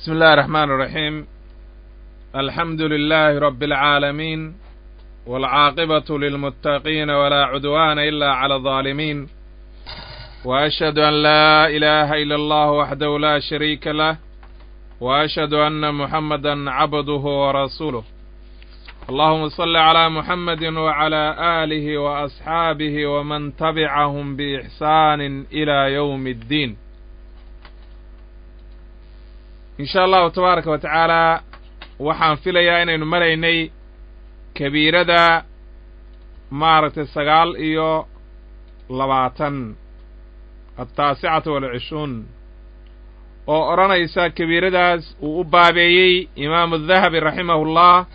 بسم الله الرحمن الرحيم الحمد لله رب العالمين والعاقبة للمتقين ولا عدوان إلا على الظالمين وأشهد أن لا إله إلا الله وحده لا شريك له وأشهد أن محمدا عبده ورسوله اللهم صل على محمد وعلى آله وأصحابه ومن تبعهم بإحسان إلى يوم الدين in sha allahu tabaaraka wa tacaalaa waxaan filayaa inaynu maraynay kabiirada maaragtay sagaal iyo labaatan altaasicatu walcishruun oo odhanaysa kabiiradaas uu u baabeeyey imaamu dahabi raximahullah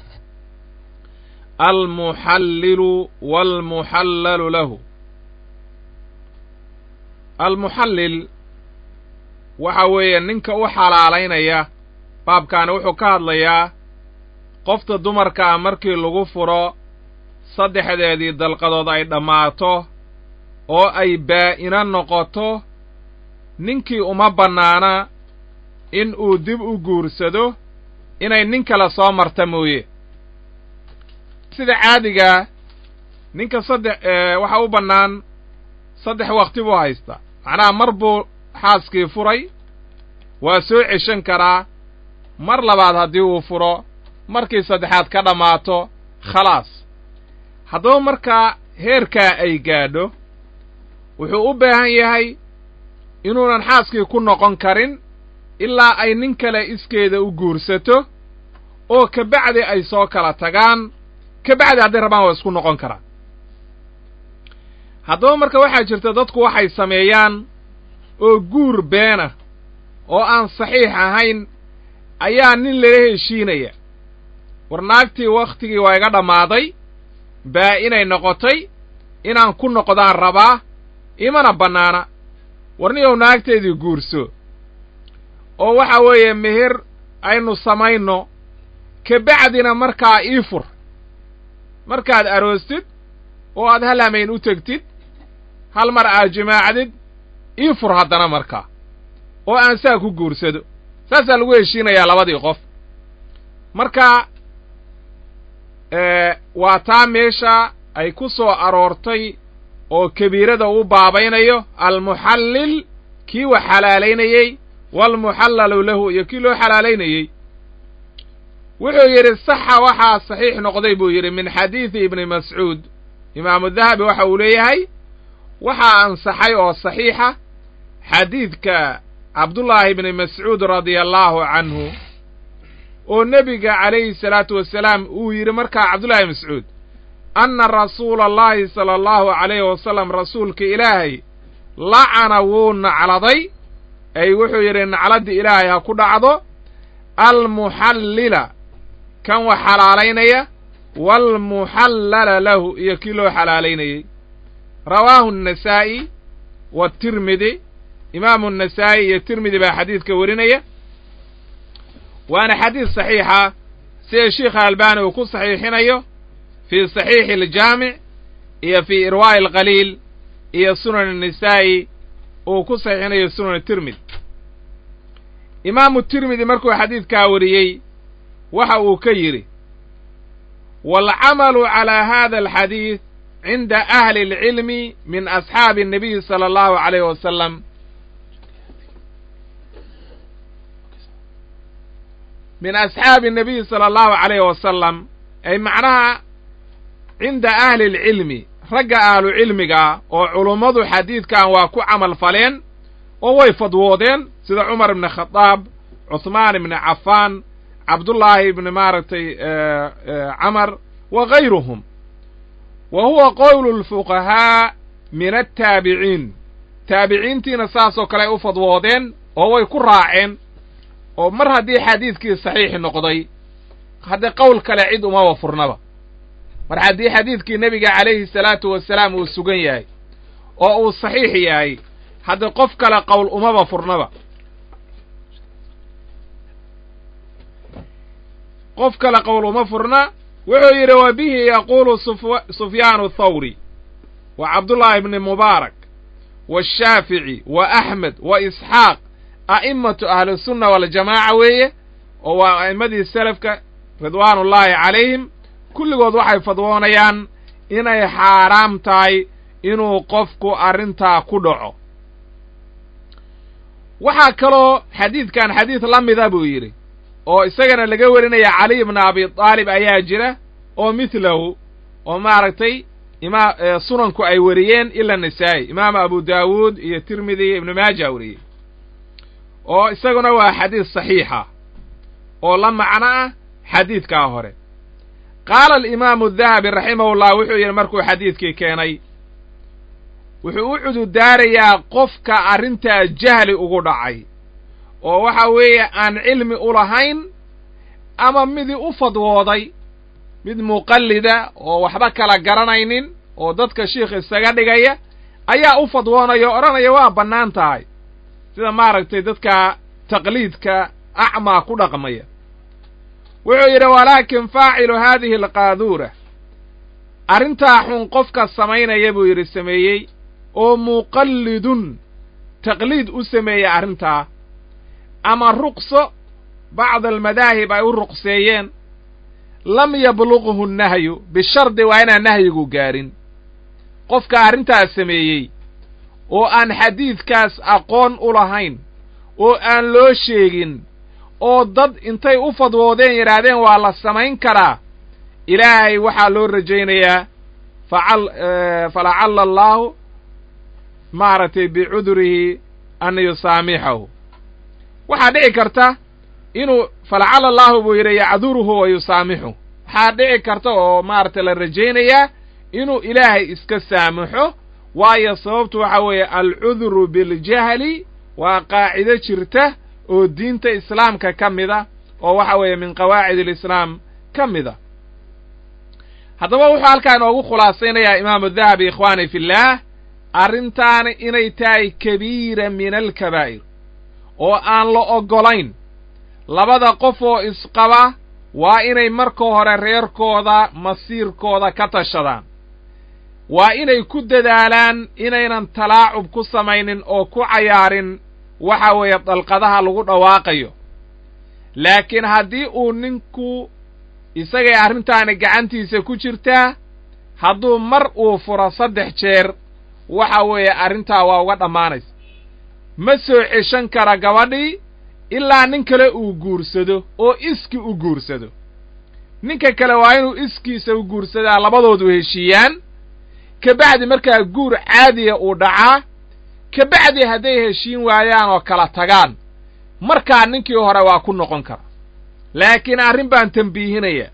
almuxallilu waalmuxallalu lahu almuxallil waxa weeye ninka u xalaalaynaya baabkaani wuxuu ka hadlayaa qofta dumarka ah markii lagu furo saddexdeedii dalqadood ay dhammaato oo ay baa'ina noqoto ninkii uma bannaana in uu dib u guursado inay nin kale soo marta mooye sida caadigaa ninka saddex waxa u bannaan saddex wakti buu haystaa macnaha mar buu xaaskii furay waa soo ceshan karaa mar labaad haddii uu furo markii saddexaad ka dhammaato khalaas haddaba markaa heerkaa ay gaadho wuxuu u baahan yahay inuunan xaaskii ku noqon karin ilaa ay nin kale iskeeda u guursato oo kabacdi ay soo kala tagaan kabacdi hadday rabaan waa isku noqon karaan haddaba marka waxaa jirta dadku waxay sameeyaan oo guur beena oo aan saxiix ahayn ayaa nin lala heshiinaya war naagtii wakhtigii waa iga dhammaaday baa inay noqotay inaan ku noqdaan rabaa imana bannaana war niyow naagteedii guurso oo waxa weeye meher aynu samayno kabacdina markaa ii fur markaad aroostid oo aad hal hamayn u tegtid hal mar aad jimaacdid ii fur haddana markaa oo aan saa ku guursado saasaa lagu heshiinayaa labadii qof marka waa taa meesha ay ku soo aroortay oo kabiirada u baabaynayo almuxallil kii wax xalaalaynayey waalmuxallalu lahu iyo kii loo xalaalaynayey wuxuu yidhi saxa waxaa saxiix noqday buu yidhi min xadiidi ibni mascuud imaamu dahabi waxa uu leeyahay waxaa ansaxay oo saxiixa xadiidka cabdullaahi ibni mascuud radia allaahu canhu oo nebiga calayhi salaatu wasalaam uu yidhi markaa cabdullahi mascuud anna rasuula allahi sala allahu calayhi wasalam rasuulka ilaahay lacana wuu nacladay ay wuxuu yidhi nacladda ilaahay ha ku dhacdo almuxallila kan wax xalaalaynaya waalmuxallala lahu iyo kii loo xalaalaynayey rawaahu annasaa'i waatirmidi imaamu annasaa'i iyo tirmidi baa xadiidka warinaya waana xadiid saxiixa sida sheikha albaani uu ku saxiixinayo fii saxiixi aljaamic iyo fii irwaa'i alqaliil iyo sunan annisaa'i uu ku saxiixinayo sunan tirmidi imaamu tirmidi markuu xadiidkaa wariyey waxa uu ka yidhi waalcamalu calaa hada alxadiid cinda ahli اlcilmi min asxaabi الnabiyi salى allahu عalayh wasalam min asxaabi الnabiyi salى allahu عalayh wasalam ay macnaha cinda ahli اlcilmi ragga ahlu cilmigaa oo culummadu xadiidkan waa ku camal faleen oo way fadwoodeen sida cumar ibni khadaab cuhmaan ibni cafaan cabdullaahi ibni maaragtay camar wa gayruhum wa huwa qowlu lfuqahaa min attaabiciin taabiciintiina saasoo kale ay u fadwoodeen oo way ku raaceen oo mar haddii xadiidkii saxiix noqday haddee qowl kale cid umaba furnaba mar haddii xadiidkii nebiga calayhi salaatu wasalaam uu sugan yahay oo uu saxiix yahay haddee qof kale qowl umaba furnaba qof kale qowl uma furna wuxuu yidhi wa bihi yaquulu sufyaanu thawri wa cabdullaahi ibni mubaarak waashaafici wa axmed wa isxaaq a'immatu ahlusunna waljamaaca weeye oo waa a'immadii selafka ridwaanullaahi calayhim kulligood waxay fadwoonayaan inay xaaraam tahay inuu qofku arrintaa ku dhaco waxaa kaloo xadiidkan xadiid la mida buu yidhi oo isagana laga warinaya caliy bna abi aalib ayaa jira oo mithlahu oo maaragtay ima sunanku ay wariyeen ila nisaa'i imaam abu daawuud iyo tirmidi iyo ibnu maaja wariyey oo isaguna waa xadiid saxiixa oo la macno ah xadiidkaa hore qaala alimaamu dahabi raximahullah wuxuu yidhi markuu xadiidkii keenay wuxuu u cududaarayaa qofka arrintaa jahli ugu dhacay oo waxa weeye aan cilmi u lahayn ama midii u fadwooday mid muqallida oo waxba kala garanaynin oo dadka shiikh isaga dhigaya ayaa u fadwoonaya o odhanaya waa bannaan tahay sida maaragtay dadka taqliidka acmaa ku dhaqmaya wuxuu yidhi walaakin faacilu haadihi alqaaduura arrintaa xun qofka samaynaya buu yidhi sameeyey oo muqallidun taqliid u sameeyey arrintaa ama ruqso bacd almadaahib ay u ruqseeyeen lam yabluqhu nnahyu bishardi waa inaan nahyigu gaarin qofka arrintaas sameeyey oo aan xadiidkaas aqoon u lahayn oo aan loo sheegin oo dad intay u fadwoodeen yidhaahdeen waa la samayn karaa ilaahay waxaa loo rajaynayaa facal falacalla allaahu maaragtay bicudurihi an yusaamixahu waxaa dhici karta inuu falacalla allaahu buu yidhi yacduruhu wa yusaamixu waxaa dhici karta oo maaragtay la rajaynayaa inuu ilaahay iska saamaxo waayo sababtu waxa weeye alcuduru biاljahli waa qaacido jirta oo diinta islaamka ka mida oo waxa weeye min qawaacid alislaam ka mida haddaba wuxuu halkaa inoogu khulaasaynayaa imaamu dahabi ikhwaani fillaah arrintaani inay tahay kabiira min alkabaa'ir oo aan la oggolayn labada qof oo isqaba waa inay marka hore reerkooda masiirkooda ka tashadaan waa inay ku dadaalaan inaynan talaacub ku samaynin oo ku cayaarin waxa weeye dalqadaha lagu dhawaaqayo laakiin haddii uu ninku isagay arrintaani gacantiisa ku jirtaa hadduu mar uu furo saddex jeer waxa weeye arrintaa waa uga dhammaanaysa ma soo ceshan kara gabadhii ilaa nin kale uu guursado oo iski u guursado ninka kale waa inuu iskiisa u guursadaa labadoodu heshiiyaan kabacdi markaa guur caadiya uu dhacaa kabacdi hadday heshiin waayaan oo kala tagaan markaa ninkii hore waa ku noqon kara laakiin arrin baan tembiihinaya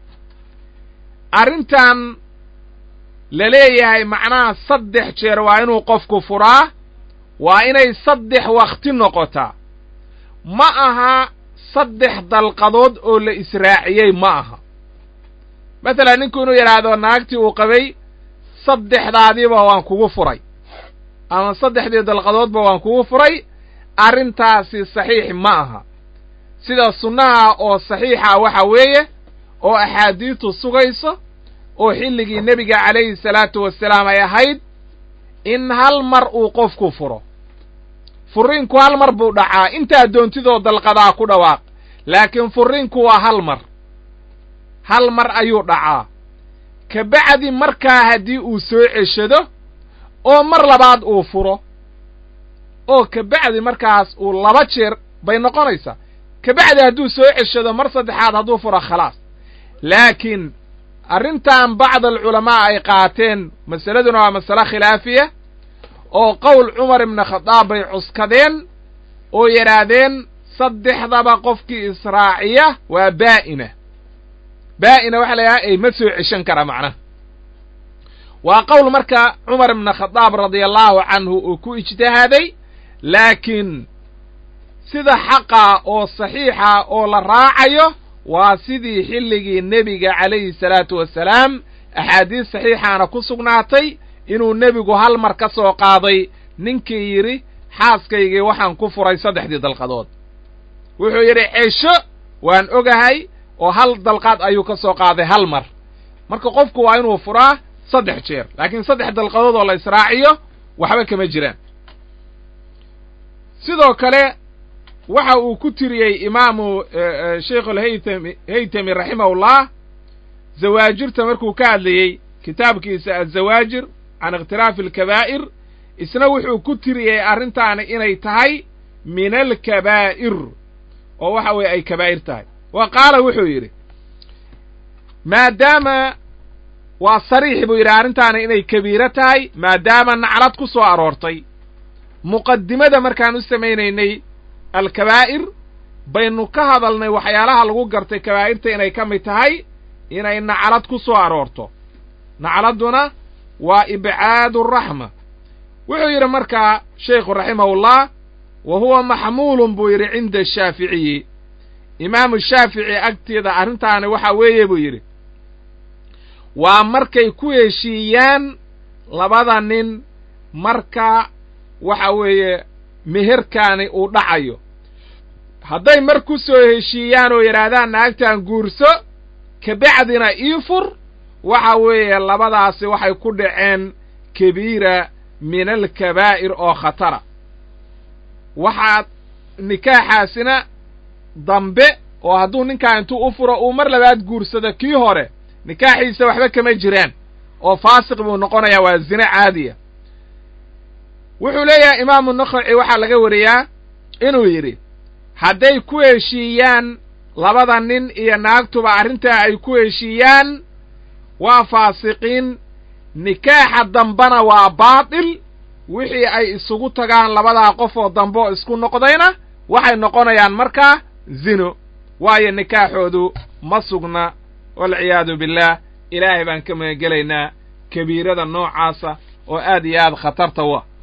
arrintan la leeyahay macnaha saddex jeer waa inuu qofku furaa waa inay saddex wakhti noqotaa ma aha saddex dalqadood oo la israaciyey ma aha masalan ninku inuu yidhaahdo naagtii uu qabay saddexdaadiiba waan kugu furay ama saddexdii dalqadoodba waan kugu furay arrintaasi saxiix ma aha sida sunnaha oo saxiixa waxa weeye oo axaadiistu sugayso oo xilligii nebiga calayhi salaatu wasalaam ay ahayd in hal mar uu qofku furo furriinku hal mar buu dhacaa intaa doontidoo dalqadaa ku dhawaaq laakiin furriinku waa hal mar hal mar ayuu dhacaa kabacdi markaa haddii uu soo ceshado oo mar labaad uu furo oo kabacdi markaas uu laba jeer bay noqonaysaa kabacdi hadduu soo ceshado mar saddexaad hadduu furo khalaas laakiin arrintan bacd alculamaa ay qaateen masaladuna waa masale khilaafiya oo qowl cumar ibna khadaab bay cuskadeen oo yidhaahdeen saddexdaba qofkii israaciya waa baa'ina baa'ina waxa la yidhaha ay ma soo ceshan kara macnaha waa qowl marka cumar ibna khadaab radia allahu canhu uu ku ijtihaaday laakiin sida xaqa oo saxiixa oo la raacayo waa sidii xilligii nebiga calayhi salaatu wasalaam axaadiis saxiixaana ku sugnaatay inuu nebigu hal mar ka soo qaaday ninkii yidhi xaaskaygii waxaan ku furay saddexdii dalqadood wuxuu yidhi cesho waan ogahay oo hal dalqaad ayuu ka soo qaaday hal mar marka qofku waa inuu furaa saddex jeer laakiin saddex dalqadood oo la israaciyo waxba kama jiraan sidoo kale waxa uu ku tiriyey imaamu sheikh alhaytami haytami raximahullah zawaajirta markuu ka hadlayey kitaabkiisa azawaajir can ikhtilaafi alkabaa'ir isna wuxuu ku tiriyey arrintaani inay tahay min alkabaa'ir oo waxa weeye ay kabaa'ir tahay wa qaala wuxuu yidhi maadaama waa sariix buu yidhi arrintaani inay kabiiro tahay maadaama naclad ku soo aroortay muqadimada markaan u samaynaynay alkabaa'ir baynu ka hadalnay waxyaalaha lagu gartay kabaa'irta inay ka mid tahay inay naclad ku soo aroorto nacladduna waa ibcaadu raxma wuxuu yidhi markaa sheikhu raximahullah wa huwa maxmuulun buu yidhi cinda ashaaficiyi imaamu shaafici agteeda arrintaani waxaa weeye buu yidhi waa markay ku heshiiyaan labada nin marka waxa weeye meherkaani uu dhacayo hadday mar ku soo heshiiyaan oo yidhaahdaan naagtan guurso kabacdina ii fur waxa weeye labadaasi waxay ku dhaceen kabiira min alkabaa'ir oo khatara waxaa nikaaxaasina dambe oo hadduu ninkaa intuu u furo uu mar labaad guursado kii hore nikaaxiisa waxba kama jiraan oo faasiq buu noqonayaa waa zine caadiya wuxuu leeyahay imaamu nakhaci waxaa laga wariyaa inuu yidhi hadday ku heshiiyaan labada nin iyo naagtuba arrintaa ay ku heshiiyaan waa faasiqiin nikaaxa dambena waa baatil wixii ay isugu tagaan labadaa qof oo dambe oo isku noqdayna waxay noqonayaan markaa zino waayo nikaaxoodu ma sugna walciyaadu billaah ilaahay baan ka magangelaynaa kabiirada noocaasa oo aad iyo aad khatarta u ah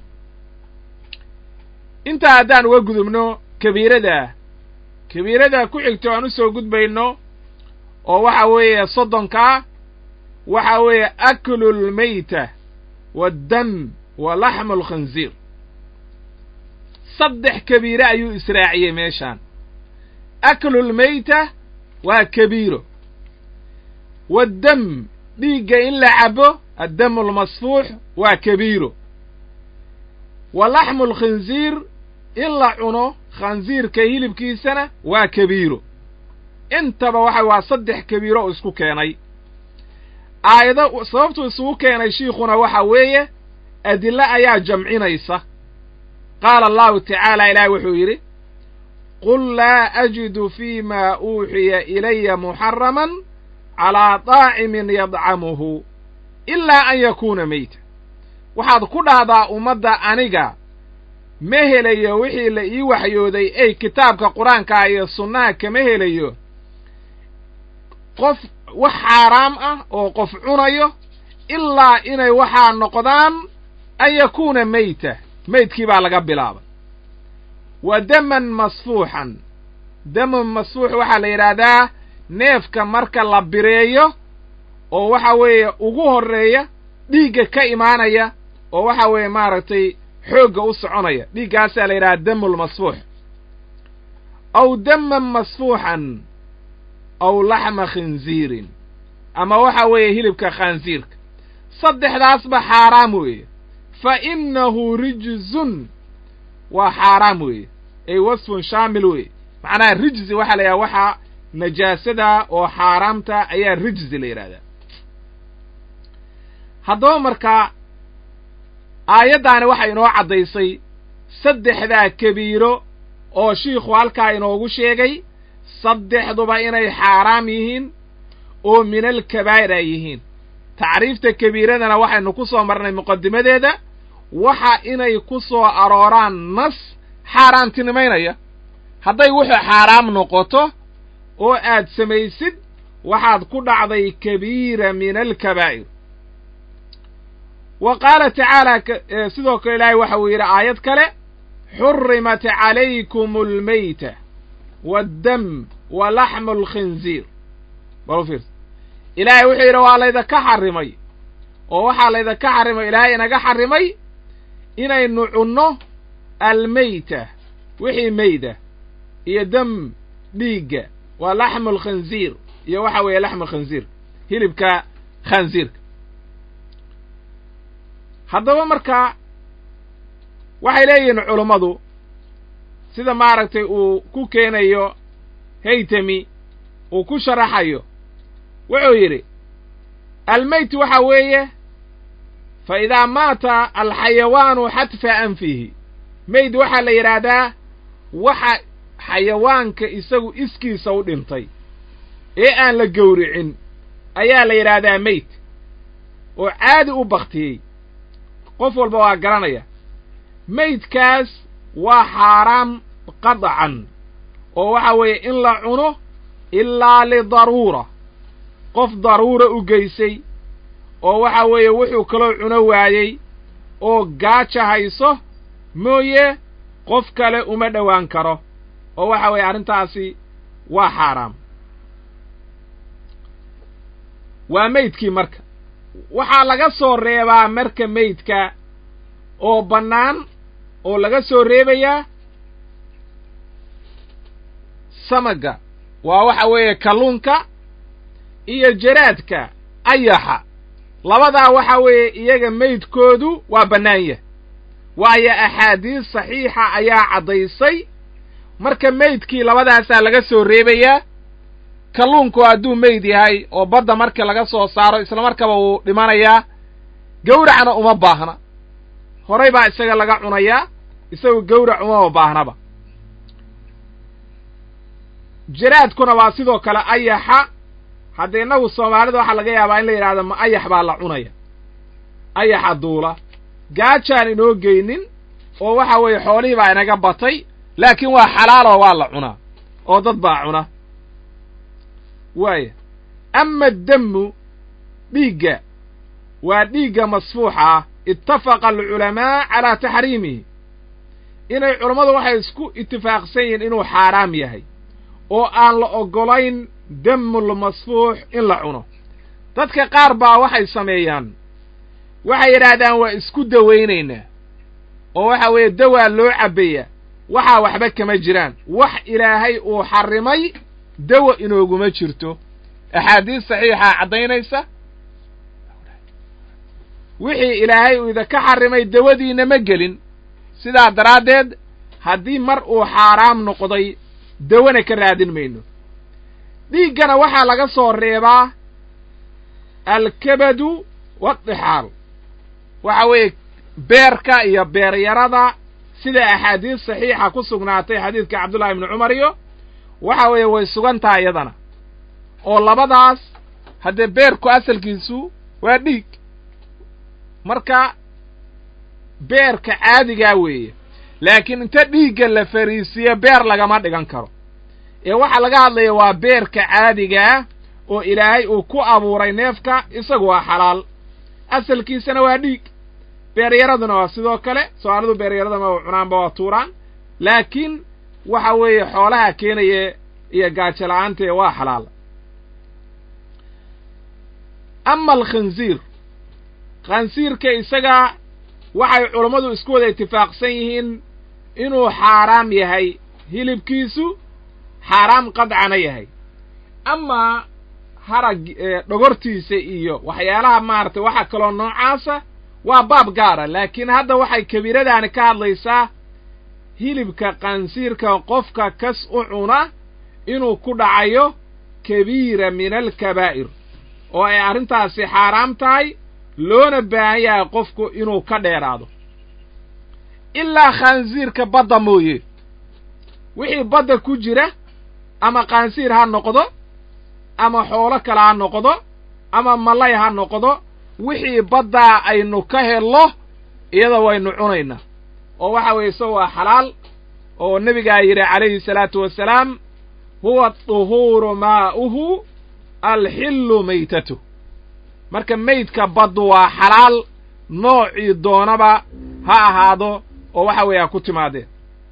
intaa haddaan uga gudubno kabiiradaa kabiiradaa ku xigto aan u soo gudbayno oo waxa weeye soddonkaa waxa weeye aklu lmayta waaddam wa laxmu alkhinziir saddex kabiire ayuu israaciyey meeshaan aklulmayta waa kabiiro waaddam dhiigga in la cabo addamu almasfuux waa kabiiro wa laxmu alkhinziir in la cuno khansiirka hilibkiisana waa kabiiro intaba waxa waa saddex kabiiro oo isku keenay aayado sababtuu isugu keenay shiikhuna waxa weeye adille ayaa jamcinaysa qaala allahu tacaala ilaahi wuxuu yidhi qul laa ajidu fii ma uuxiya ilaya muxaraman calaa daacimin yadcamuhu ilaa an yakuuna meyta waxaad ku dhahdaa ummadda aniga ma helayo wixii la ii waxyooday ey kitaabka qur-aankaa iyo sunnaha kama helayo qof wax xaaraam ah oo qof cunayo ilaa inay waxaa noqdaan an yakuuna meyta meydkii baa laga bilaabay wa daman masfuuxan daman masfuux waxaa la yidhaahdaa neefka marka la bireeyo oo waxa weeye ugu horreeya dhiigga ka imaanaya oo waxa weeye maaragtay xoogga u soconaya dhiiggaasaa la yidhaha damulmasfuux aw daman masfuuxan aw laxma khinziirin ama waxa weeye hilibka khansiirka saddexdaasba xaaraam weeye fa innahu rijzun waa xaaraam weeye ay wasfun shaamil weeye macnaha rijzi waxaa la yidhaha waxaa najaasada oo xaaraamta ayaa rijzi la yidhahdaa haddaba markaa aayaddaani waxay inoo caddaysay saddexdaa kabiiro oo shiikhu halkaa inoogu sheegay saddexduba inay xaaraam yihiin oo minal kabaa'ir ay yihiin tacriifta kabiiradana waxaynu ku soo marnay muqadimadeeda waxa inay ku soo arooraan nas xaaraantinimaynaya hadday wuxuu xaaraam noqoto oo aad samaysid waxaad ku dhacday kabiira min alkabaa'ir wa qaala tacaala sidoo kale ilaahay waxa uu yidhi aayad kale xurimat calaykum almayta waaddam wa laxmu alkhinziir bal fiirsa ilaahay wuxuu yidhi waa laydaka xarrimay oo waxaa laydaka xarrimay ilaahay inaga xarrimay inaynu cunno almayta wixii meyda iyo dam dhiigga waa laxmu alkhinziir iyo waxa weeye laxmu alkhinziir hilibka khansiirka haddaba markaa waxay leeyihiin culummadu sida maaragtay uu ku keenayo haytami uu ku sharaxayo wuxuu yidhi almeyt waxa weeye fa idaa maata alxayawaanu xadfa anfihi meyd waxaa la yidhaahdaa waxa xayawaanka isagu iskiisa u dhintay ee aan la gowricin ayaa la yidhaahdaa meyd oo caadi u baktiyey qof walba waa garanaya meydkaas waa xaaraam qadacan oo waxa weeye in la cuno ilaa lidaruura qof daruura u geysay oo waxa weeye wuxuu kaloo cuno waayey oo gaaja hayso mooye qof kale uma dhowaan karo oo waxa weeye arrintaasi waa xaaraam waa meydkii marka waxaa laga soo reebaa marka meydka oo bannaan oo laga soo reebayaa samaga waa waxa weeye kalluunka iyo jaraadka ayaxa labadaa waxa weeye iyaga meydkoodu waa bannaan yah waayo axaadiis saxiixa ayaa caddaysay marka meydkii labadaasaa laga soo reebayaa kalluunku hadduu meyd yahay oo badda marka laga soo saaro isla markaba wuu dhimanayaa gawracna uma baahna horay baa isaga laga cunayaa isagu gawrac umama baahnaba jaraadkuna waa sidoo kale ayaxa haddee innagu soomaalida waxaa laga yaabaa in la yidhahdo ma ayax baa la cunaya ayaxa duula gaajaan inoo geynin oo waxa weeye xoolihii baa inaga batay laakiin waa xalaaloo waa la cunaa oo dad baa cuna waaya ama ademmu dhiigga waa dhiigga masfuuxa ah ittafaqa alculamaa calaa taxriimihi inay culammadu waxay isku itifaaqsan yihiin inuu xaaraam yahay oo aan la oggolayn demul masfuux in la cuno dadka qaar baa waxay sameeyaan waxay yidhaahdaan waa isku dawaynaynaa oo waxa weeye dawaa loo cabbeeya waxaa waxba kama jiraan wax ilaahay uu xarrimay dawa inooguma jirto axaadiis saxiixaa caddaynaysa wixii ilaahay uu idinka xarrimay dawadiina ma gelin sidaa daraaddeed haddii mar uu xaaraam noqday dawana ka raadin mayno dhiiggana waxaa laga soo reebaa alkabadu waadixaal waxa weeye beerka iyo beeryarada sida axaadiis saxiixa ku sugnaatay xadiidka cabdullahi ibni cumar iyo waxa weeye way sugan tahay iyadana oo labadaas haddee beerku asalkiisu waa dhiig marka beerka caadigaa weeye laakiin inta dhiigga la fariisiyo beer lagama dhigan karo ee waxaa laga hadlaya waa beerka caadigaa oo ilaahay uu ku abuuray neefka isagu waa xalaal asalkiisana waa dhiig beeryaraduna waa sidoo kale soomaalidu beeryarada ma cunaanba waa tuuraan laakiin waxa weeye xoolaha keenaya iyo gaajo la-aantee waa xalaal ama alkhinsiir khansiirka isaga waxay culammadu isku wada itifaaqsan yihiin inuu xaaraam yahay hilibkiisu xaaraam qadcana yahay amaa harag dhogortiisa iyo waxyaalaha maaragtay waxa kaloo noocaasa waa baab gaara laakiin hadda waxay kabiiradaani ka hadlaysaa hilibka kansiirka qofka kas u cuna inuu ku dhacayo kabiira min alkabaa'ir oo ay arrintaasi xaaraam tahay loona baahan yahay qofku inuu ka dheeraado ilaa khansiirka badda mooye wixii badda ku jira ama khansiir ha noqdo ama xoolo kale ha noqdo ama malay ha noqdo wixii baddaa aynu ka hello iyada waynu cunaynaa oo waxa weeye isago waa xalaal oo nebigaa yidhi calayhi salaatu wasalaam huwa aduhuuru maa'uhu alxillu maytatu marka meydka baddu waa xalaal noocii doonaba ha ahaado oo waxa weeye ha ku timaadeen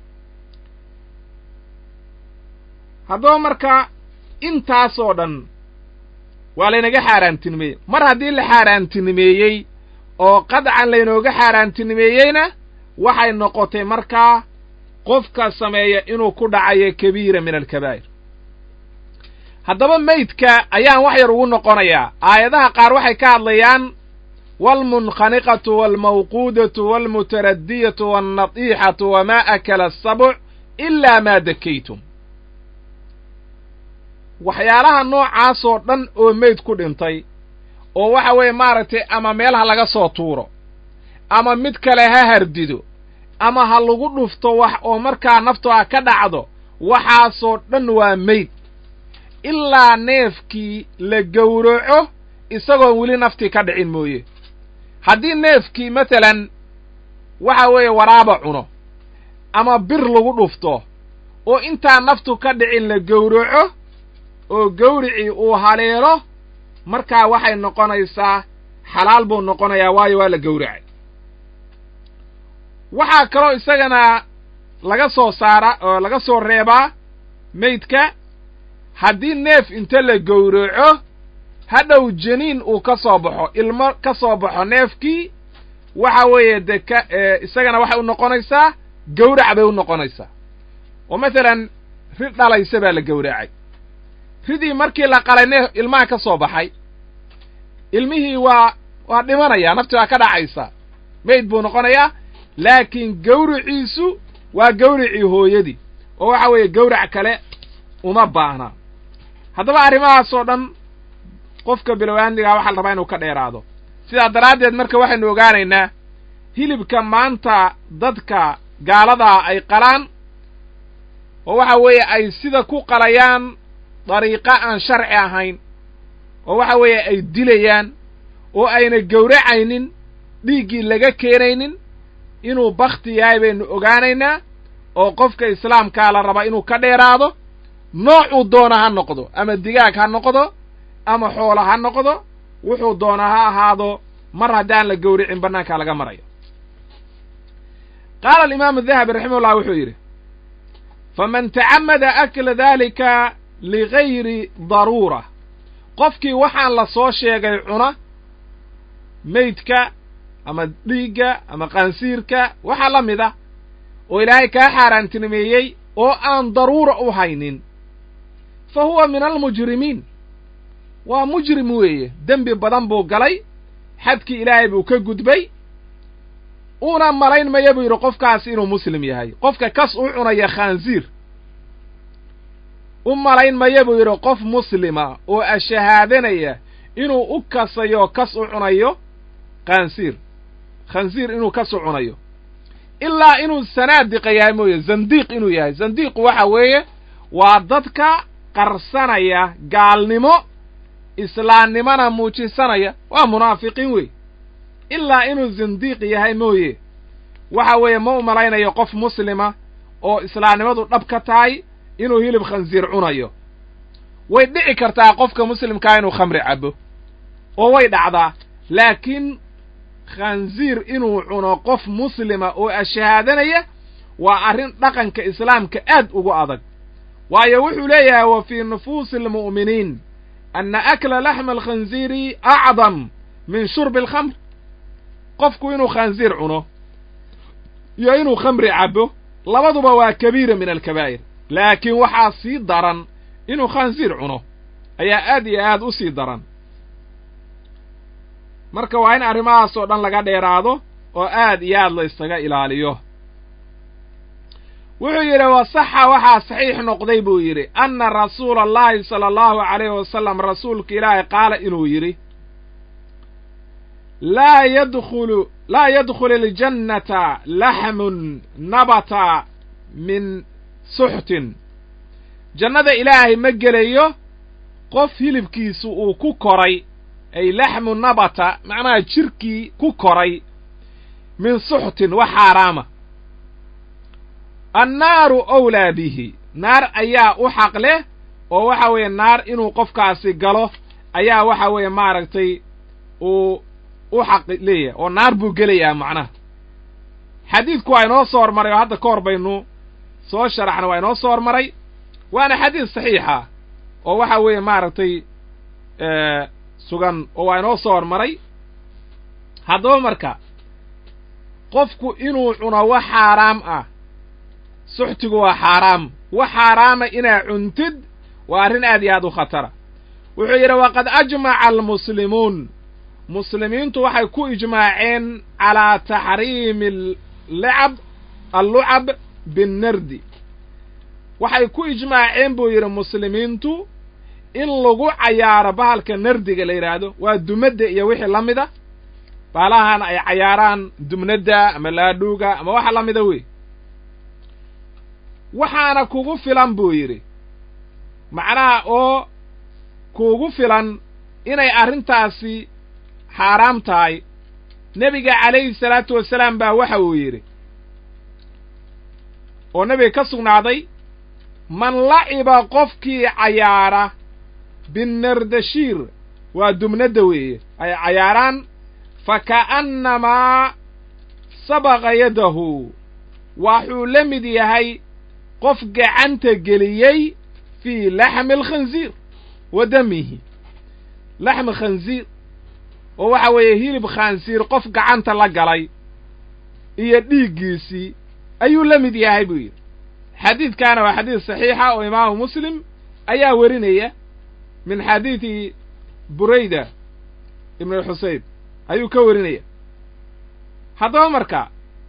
haddaba marka intaasoo dhan waa laynaga xaaraantinimeeyey mar haddii la xaaraantinimeeyey oo qadcan laynooga xaaraantinimeeyeyna waxay noqotay markaa qofka sameeya inuu ku dhacayo kabiira min alkabaa'ir haddaba meydka ayaan wax yar ugu noqonayaa aayadaha qaar waxay ka hadlayaan waalmunkhaniqatu waalmawquudatu waalmutaradiyatu waalnadiixatu wamaa akala asabuc ilaa maa dakaytum waxyaalaha noocaasoo dhan oo meyd ku dhintay oo waxa weeye maaragtay ama meel ha laga soo tuuro ama mid kale ha hardido ama ha lagu dhufto wax oo markaa naftu ha ka dhacdo waxaasoo dhan waa meyd ilaa neefkii la gowraco isagoon weli naftii ka dhicin mooye haddii neefkii masalan waxa weeye waraaba cuno ama bir lagu dhufto oo intaan naftu ka dhicin la gowraco oo gawricii uu haleelo markaa waxay noqonaysaa xalaal buu noqonayaa waayo waa la gowracay waxaa kaloo isagana laga soo saara oo laga soo reebaa meydka haddii neef inta la gowraco hadhow janiin uu ka soo baxo ilmo ka soo baxo neefkii waxa weeye dee ka isagana waxay u noqonaysaa gawrac bay u noqonaysaa oo masalan rid dhalaysa baa la gowracay ridii markii la qalay neef ilmaha ka soo baxay ilmihii waa waa dhimanaya nafti waa ka dhacaysa mayd buu noqonayaa laakiin gawriciisu waa gawricii hooyadii oo waxa weeye gawrac kale uma baahna haddaba arrimahaasoo dhan qofka bilowaandigaa waxaa la rabaa inuu ka dheeraado sidaa daraaddeed marka waxaynu ogaanaynaa hilibka maanta dadka gaaladaa ay qalaan oo waxa weeye ay sida ku qalayaan dariiqo aan sharci ahayn oo waxa weeye ay dilayaan oo ayna gowracaynin dhiiggii laga keenaynin inuu bakti yahay baynu ogaanaynaa oo qofka islaamkaa la rabaa inuu ka dheeraado noocuu doona ha noqdo ama digaag ha noqdo ama xoolo ha noqdo wuxuu doonaa ha ahaado mar haddaan la gowricin bannaankaa laga marayo qaala alimaamu dahabi raximahullah wuxuu yidhi faman tacamada akla daalika ligayri daruura qofkii waxaan la soo sheegay cuna meydka ama dhiigga ama qaansiirka waxaa la mid ah oo ilaahay kaa xaaraantinimeeyey oo aan daruura u haynin fa huwa min almujrimiin waa mujrim weeye dembi badan buu galay xadkii ilaahay buu ka gudbay una malayn maya buu yidhi qofkaasi inuu muslim yahay qofka kas u cunaya khaansiir u malayn maya buu yidhi qof muslima oo ashahaadanaya inuu u kasayo kas u cunayo khaansiir khansiir inuu kas u cunayo ilaa inuu sanaadiqa yahay mooye zandiiq inuu yahay zandiiqu waxa weeye waa dadka qarsanaya gaalnimo islaamnimona muujisanaya waa munaafiqiin wey ilaa inuu zindiiq yahay mooye waxa weeye ma u malaynayo qof muslima oo islaamnimadu dhab ka tahay inuu hilib khansiir cunayo way dhici kartaa qofka muslimkaa inuu khamri cabo oo way dhacdaa laakiin khansiir inuu cuno qof muslima oo ashahaadanaya waa arrin dhaqanka islaamka aad ugu adag waayo wuxuu leeyahay wa fii nufuusi almu'miniin anna akla laxma alkhansiiri acdam min shurbi alkhamr qofku inuu khansiir cuno iyo inuu khamri cabo labaduba waa kabiira min alkabaa'ir laakiin waxaa sii daran inuu khansiir cuno ayaa aad iyo aad u sii daran marka waa in arrimahaasoo dhan laga dheeraado oo aad iyo aad la isaga ilaaliyo wuxuu yidhi wasaxa waxaa saxiix noqday buu yidhi anna rasuula allahi sala allahu calayhi wasalam rasuulka ilaahay qaala inuu yidhi laa yadkhulu laa yadkhulu aljannata laxmun nabata min suxtin jannada ilaahay ma gelayo qof hilibkiisu uu ku koray ay laxmu nabata macnaha jirkii ku koray min suxtin wax xaaraama annaaru owlaa bihi naar ayaa u xaq leh oo waxa weeye naar inuu qofkaasi galo ayaa waxa weeye maaragtay uu u xaq leeyahay oo naar buu gelayaa macnaha xadiidku waa inoo soo hormaray oo hadda ka hor baynu soo sharaxna waa inoo soo hormaray waana xadiid saxiixa oo waxa weeye maaragtay sugan oo waa inoo soo hormaray haddaba marka qofku inuu cuno wax xaaraam ah suxtigu waa xaaraam wax xaaraama inaa cuntid waa arrin aad iyo aad u khatara wuxuu yidhi waqad ajmaca almuslimuun muslimiintu waxay ku ijmaaceen calaa taxriimi allacab allucab binnardi waxay ku ijmaaceen buu yidhi muslimiintu in lagu cayaaro bahalka nardiga la yidhaahdo waa dumadda iyo wixii la mida baalahan ay cayaaraan dumnadda ama laadhuuga ama waxa la mida wey waxaana kugu filan buu yidhi macnaha oo kuugu filan inay arrintaasi xaaraam tahay nebiga calayhi salaatu wasalaam baa waxa uu yidhi oo nebiga ka sugnaaday man laciba qofkii cayaara binnardashiir waa dumnadda weeye ay cayaaraan fa ka'annamaa sabaqa yadahu waxuu la mid yahay qof gacanta geliyey fii laxmi alkhansiir wa damihi laxmi khansiir oo waxa weeye hilib khansiir qof gacanta la galay iyo dhiiggiisii ayuu la mid yahay buu yidhi xadiidkaana waa xadiid saxiixa oo imaamu muslim ayaa werinaya min xadiidi burayda ibnu xuseyn ayuu ka werinaya haddaba marka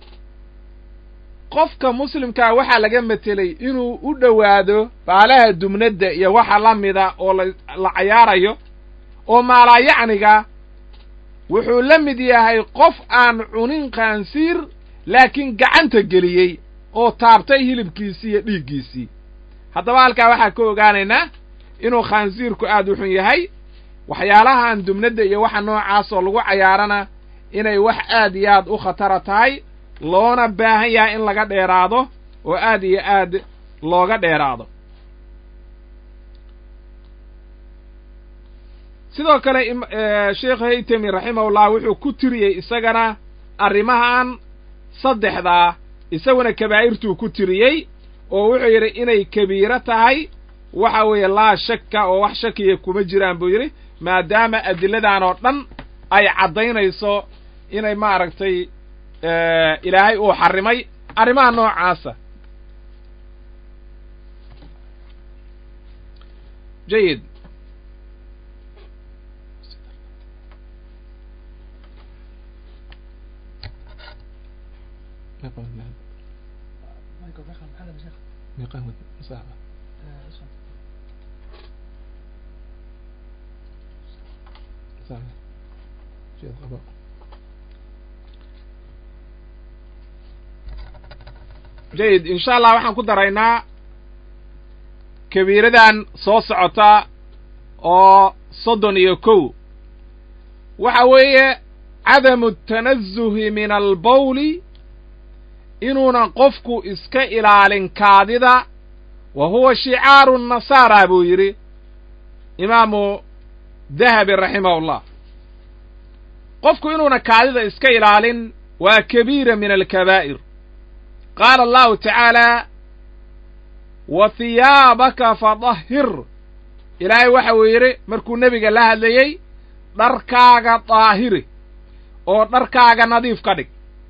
qofka muslimkaa waxaa laga metelay inuu u dhowaado baalaha dumnadda iyo waxa la mida oo la cayaarayo oo maalaayacniga wuxuu la mid yahay qof aan cunin khansiir laakiin gacanta geliyey oo taabtay hilibkiisii iyo dhiiggiisii haddaba halkaa waxaa ka ogaanaynaa inuu khansiirku aad u xun yahay waxyaalahan dumnadda iyo waxa noocaas oo lagu cayaarana inay wax aad iyo aad u khatara tahay loona baahan yahay in laga dheeraado oo aad iyo aad looga dheeraado sidoo kale sheekh haytami raximahullah wuxuu ku tiriyey isagana arrimahan saddexdaa isaguna kabaa'irtuu ku tiriyey oo wuxuu yidhi inay kabiiro tahay waxa weeye laa shakka oo wax shakiya kuma jiraan buu yidhi maadaama adiladan oo dhan ay caddaynayso inay maaragtay ilaahay uu xarrimay arrimaha noocaasa jayid jayid insha allah waxaan ku daraynaa kabiiradan soo socota oo soddon iyo kow waxa weeye cadamu tanazuhi min albawli inuunan qofku iska ilaalin kaadida wa huwa shicaaru nasaara buu yidhi imaamu dahabi raximahullah qofku inuunan kaadida iska ilaalin waa kabiira min alkabaa'ir qaala allahu tacaala wa hiyaabaka fadahhir ilaahay waxa uu yidhi markuu nebiga la hadlayey dharkaaga daahiri oo dharkaaga nadiif ka dhig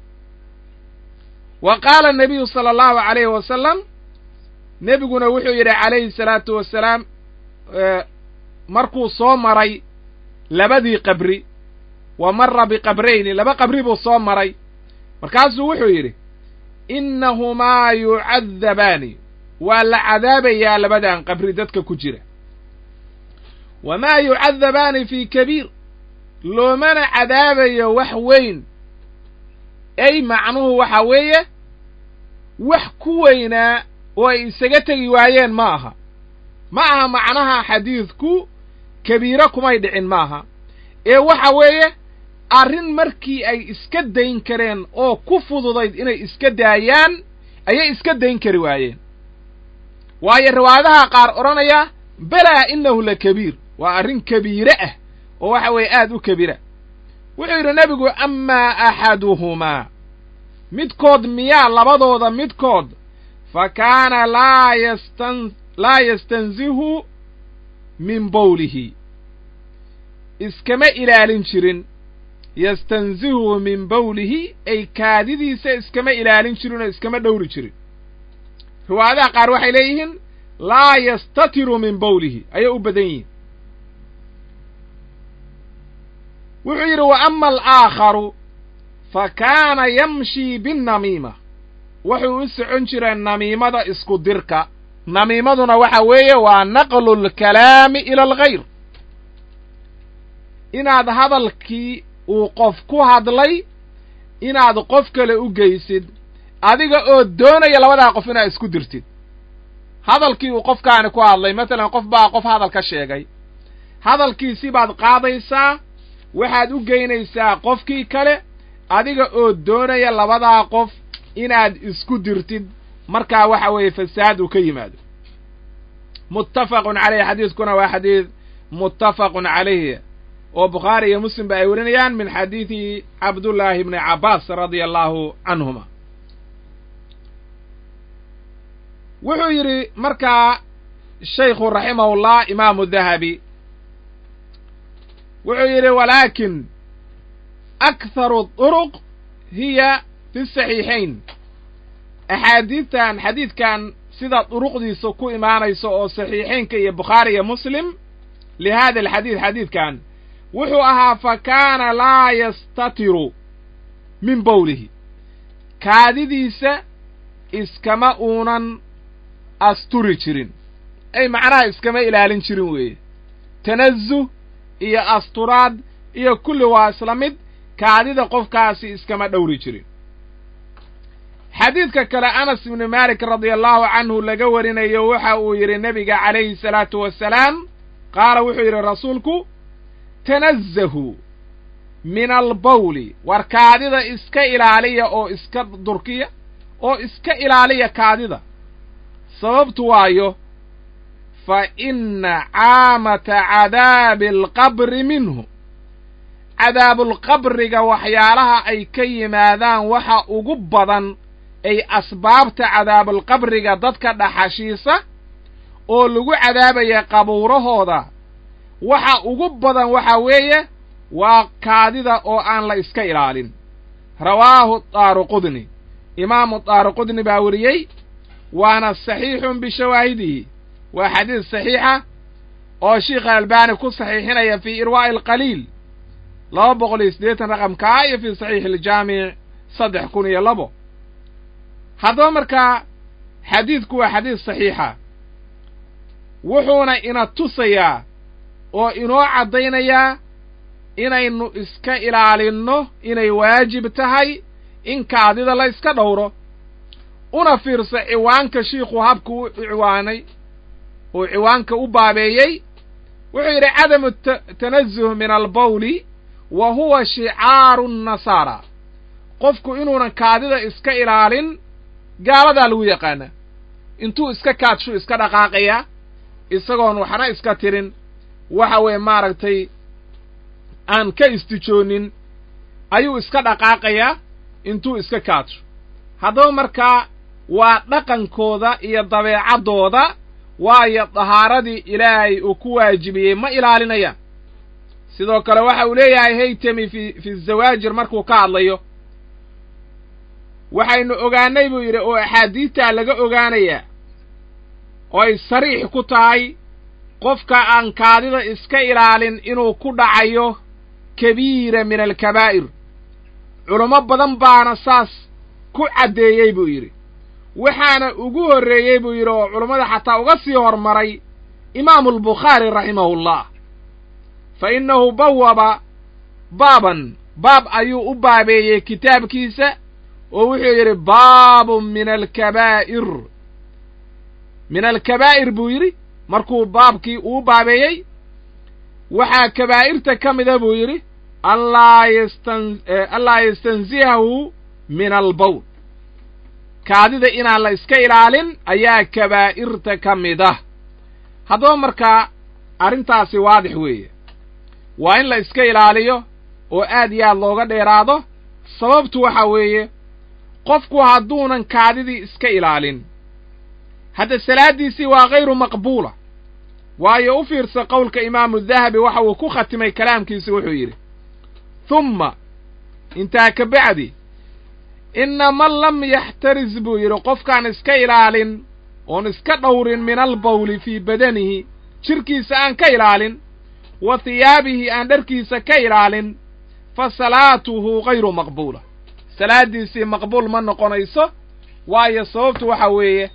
wa qaala anabiyu sala allahu calayhi wasalam nebiguna wuxuu yidhi calayhi salaatu wasalaam markuu soo maray labadii qabri wa marra biqabrayni laba qabri buu soo maray markaasuu wuxuu yidhi innahumaa yucadabaani waa la cadaabayaa labadan qabri dadka ku jira wamaa yucadabaani fii kabiir loomana cadaabayo wax weyn ay macnuhu waxa weeye wax ku weynaa oo ay isaga tegi waayeen ma aha ma aha macnaha xadiidku kabiiro kumay dhicin maaha ee waxa weeye arrin markii ay iska dayn kareen oo ku fududayd inay iska daayaan ayay iska dayn kari waayeen waayo riwaayadaha qaar odhanaya belaa innahu la kabiir waa arrin kabiire ah oo waxa weeye aad u kabira wuxuu yidhi nebigu amaa axaduhumaa midkood miyaa labadooda midkood fa kaana laa yastan laa yastanzihu min bawlihi iskama ilaalin jirin yastanzihu min bawlihi ay kaadidiisa iskama ilaalin jirin oo iskama dhowri jirin riwaayadaha qaar waxay leeyihiin laa yastatiru min bawlihi ayay u badan yihiin wuxuu yidhi wa ama alaakharu fa kaana yamshii binnamiima wuxuu u socon jiray namiimada isku dirka namiimaduna waxa weeye waa naqlu lkalaami ila alghayr inaad hadalkii uu qof ku hadlay inaad qof kale u geysid adiga oo doonaya labadaa qof inaad isku dirtid hadalkii uu qofkaani ku hadlay matalan qof baa qof hadal ka sheegay hadalkiisi baad qaadaysaa waxaad u geynaysaa qofkii kale adiga oo doonaya labadaa qof inaad isku dirtid markaa waxa weeye fasaad uu ka yimaado muttafaqun caleyh xadiidkuna waa xadiid muttafaqun calayh oo bukhaari iyo muslim ba ay warinayaan min xadiidi cabdullaahi bni cabbaas radia allahu canhuma wuxuu yidhi markaa shaykhu raximahullah imaamu dahabi wuxuu yidhi walaakin akharu duruq hiya fi saxiixayn axaadiidtan xadiidkan sida duruqdiisa ku imaanayso oo saxiixaynka iyo bukhaari iyo muslim lihada alxadiid xadiidkan wuxuu ahaa fa kaana laa yastatiru min bowlihi kaadidiisa iskama uunan asturi jirin ay macnaha iskama ilaalin jirin weeye tanazuh iyo asturaad iyo kulli waa isla mid kaadida qofkaasi iskama dhowri jirin xadiidka kale anas ibni maalik radia allahu canhu laga warinayo waxa uu yidhi nebiga calayhi salaatu wasalaam qaala wuxuu yidhi rasuulku tanazahuu min albawli war kaadida iska ilaaliya oo iska durkiya oo iska ilaaliya kaadida sababtu waayo fa inna caamata cadaabi alqabri minhu cadaabulqabriga waxyaalaha ay ka yimaadaan waxa ugu badan ay asbaabta cadaabulqabriga dadka dhaxashiisa oo lagu cadaabaya qabuurahooda waxa ugu badan waxa weeye waa kaadida oo aan la iska ilaalin rawaahu daaruqudni imaamu daaruqudni baa weriyey waana saxiixun bishawaahidihi waa xadiis saxiixa oo sheikha albaani ku saxiixinaya fii irwaa'i alqaliil laba boqol iyo siddeetan raqamkaa iyo fii saxiixi iljaamic saddex kun iyo labo haddaba markaa xadiidku waa xadiis saxiixa wuxuuna ina tusayaa oo inoo caddaynayaa inaynu iska ilaalinno inay waajib tahay in kaadida la iska dhowro una fiirso ciwaanka shiikhu habku u ciwaanay uu ciwaanka u baabeeyey wuxuu yidhi cadamu tanazuh min albawli wa huwa shicaaru nnasaara qofku inuunan kaadida iska ilaalin gaaladaa lagu yaqaanaa intuu iska kaadshu iska dhaqaaqayaa isagoon waxna iska tirin waxa weeye maaragtay aan ka istijoonin ayuu iska dhaqaaqayaa intuu iska kaadsho haddaba markaa waa dhaqankooda iyo dabeecaddooda waayo dahaaradii ilaahay uu ku waajibiyey ma ilaalinayaan sidoo kale waxa uu leeyahay haytami fi fi zawaajir markuu ka hadlayo waxaynu ogaanay buu yidhi oo axaadiidtaa laga ogaanayaa oo ay sariix ku tahay qofka aan kaadida iska ilaalin inuu ku dhacayo kabiira min alkabaa'ir culummo badan baana saas ku caddeeyey buu yidhi waxaana ugu horreeyey buu yidhi oo culummada xataa uga sii hormaray imaamulbukhaari raximahullah fa innahu bawaba baaban baab ayuu u baabeeyey kitaabkiisa oo wuxuu yidhi baabun min alkabaa'ir min alkabaa'ir buu yidhi markuu baabkii uu baabeeyey waxaa kabaa'irta ka mida buu yidhi allaa yastan allaa yastanzihahu min albawl kaadida inaan la iska ilaalin ayaa kabaa'irta ka mid ah haddaba markaa arrintaasi waadix weeye waa in la iska ilaaliyo oo aad iyo aad looga dheeraado sababtu waxa weeye qofku hadduunan kaadidii iska ilaalin hadda salaaddiisii waa hayru maqbuula waayo u fiirsa qowlka imaamu dahabi waxa uu ku khatimay kalaamkiisi wuxuu yidhi humma intaa ka bacdi inna man lam yaxtaris buu yidhi qofkaan iska ilaalin oon iska dhowrin min albawli fii badanihi jidhkiisa aan ka ilaalin wa hiyaabihi aan dharkiisa ka ilaalin fa salaatuhu hayru maqbuula salaaddiisii maqbuul ma noqonayso waayo sababtu waxa weeye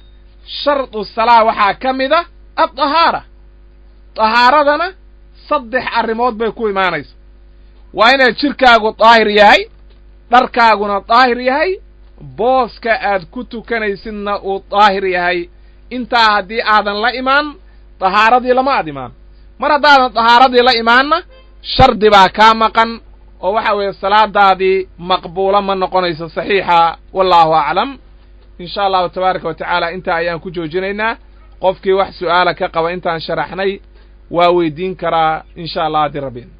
shardu salaa waxaa ka mid a addahaara dahaaradana saddex arrimood bay ku imaanaysa waa inaad jidhkaagu daahir yahay dharkaaguna daahir yahay booska aad ku tukanaysidna uu daahir yahay intaa haddii aadan la imaan dahaaradii lama ad imaan mar haddaadan dahaaradii la imaanna shardi baa kaa maqan oo waxa weeye salaadaadii maqbuula ma noqonayso saxiixa wallaahu aclam in sha allahu tabaaraka wa tacaala intaa ayaan ku joojinaynaa qofkii wax su'aala ka qaba intaan sharaxnay waa weydiin karaa in sha allah haddii rabbiin